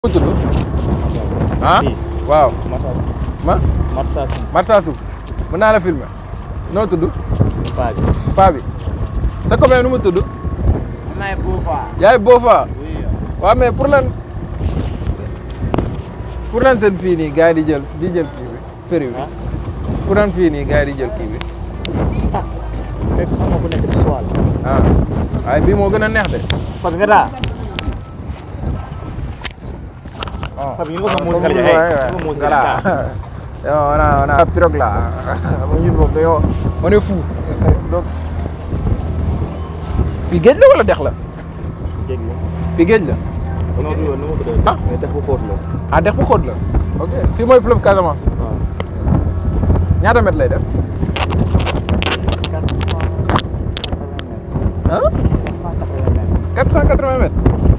mu tudd ah waaw ma Marsassoum Marsassoum mën naa la filmer noo tudd paa bi paa bi sa copain nu mu tudd May Boufa. yaay Bofa waaw mais pour lan pour lan seen fii nii gars yi di jël di jël kii bi péri bi pour lan fii nii gars yi di jël kii bi fekk xam nga ku nekk si soil ah waaye bii moo gën a neex de Papi nga daa oh. Papi ñu ko sa Ah, musique comme la ouais, jaay ouais. ñu ko musique Voilà. la Yo, on a on a pirogue là ñun boobu dañoo on est fou donc fii géej la wala dex la jéggi fii géej la non du yoon nu ma ko doon Ah. mais dex bu xóot la ah dex bu xóot la ok fii mooy fleuve Casamance waaw ñaata mètre lay def quatre cent quatre-vingts mètres ah quatre cent quatre-vingts mètres 480 mètres